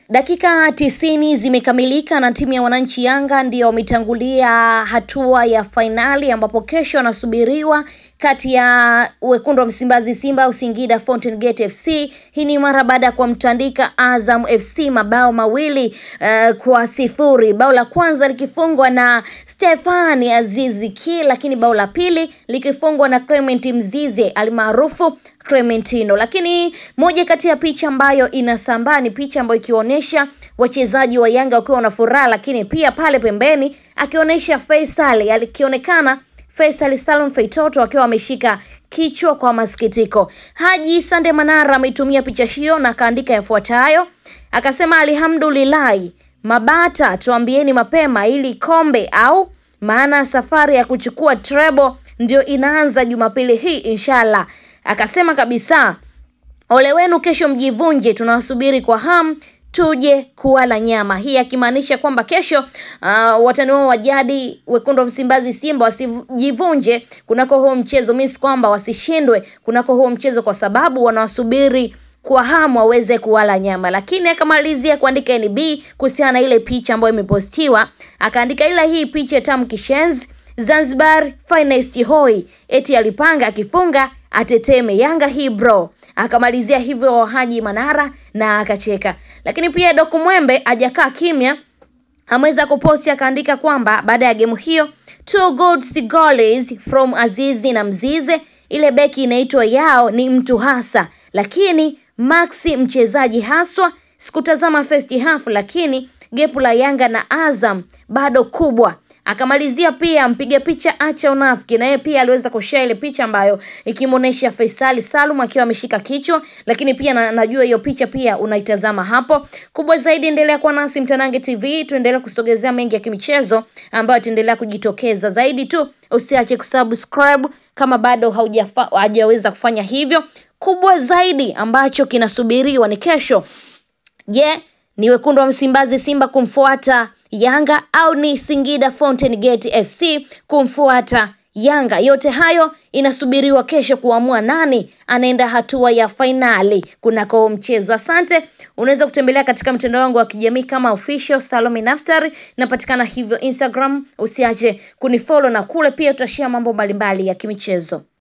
Dakika tisini zimekamilika na timu ya wananchi Yanga ndio wametangulia hatua ya fainali ambapo kesho wanasubiriwa kati ya wekundu wa Msimbazi Simba au Singida Fountain Gate FC. Hii ni mara baada ya kumtandika Azam FC mabao mawili uh, kwa sifuri. Bao la kwanza likifungwa na Stefani Azizi Ki, lakini bao la pili likifungwa na Clement Mzize almaarufu Clementino. Lakini moja kati ya picha ambayo inasambaa ni picha ambayo ikionyesha wachezaji wa Yanga wakiwa na furaha, lakini pia pale pembeni akionyesha Faisal alikionekana Faisal Salum Feitoto akiwa ameshika kichwa kwa masikitiko. Haji Sande Manara ameitumia picha hiyo na akaandika yafuatayo, akasema alhamdulillahi, mabata tuambieni mapema ili kombe au maana safari ya kuchukua treble ndio inaanza Jumapili hii inshallah. Akasema kabisa, ole wenu kesho mjivunje, tunawasubiri kwa hamu tuje kuwala nyama. Hii akimaanisha kwamba kesho uh, watani wao wa jadi wekundu wa Msimbazi Simba wasijivunje kunako huo mchezo, means kwamba wasishindwe kunako huo mchezo, kwa sababu wanawasubiri kwa hamu waweze kuwala nyama. Lakini akamalizia kuandika NB kuhusiana na ile picha ambayo imepostiwa, akaandika ila hii picha tamu kishenzi Zanzibar finest hoi, eti alipanga akifunga ateteme Yanga hii bro. Akamalizia hivyo Haji Manara na akacheka. Lakini pia Doku Mwembe hajakaa kimya, ameweza kuposti akaandika kwamba baada ya gemu hiyo two good goals from Azizi na Mzize, ile beki inaitwa yao ni mtu hasa, lakini Maxi mchezaji haswa. Sikutazama first half, lakini gepu la Yanga na Azam bado kubwa akamalizia pia mpiga picha acha unafiki, na yeye pia aliweza kushare ile picha ambayo ikimuonesha Faisali Salum akiwa ameshika kichwa, lakini pia na, najua hiyo picha pia unaitazama hapo. Kubwa zaidi, endelea kuwa nasi Mtanange TV, tuendelee kusogezea mengi ya kimichezo ambayo ataendelea kujitokeza zaidi tu. Usiache kusubscribe kama bado haujaweza kufanya hivyo. Kubwa zaidi ambacho kinasubiriwa ni kesho. Je, yeah, ni wekundu wa Msimbazi Simba kumfuata Yanga au ni Singida Fountain Gate FC kumfuata Yanga? Yote hayo inasubiriwa kesho kuamua nani anaenda hatua ya fainali kunako mchezo. Asante. Unaweza kutembelea katika mtandao wangu wa kijamii kama official Salome Naftari, napatikana hivyo Instagram. Usiache kunifollow na kule pia tutashare mambo mbalimbali ya kimichezo.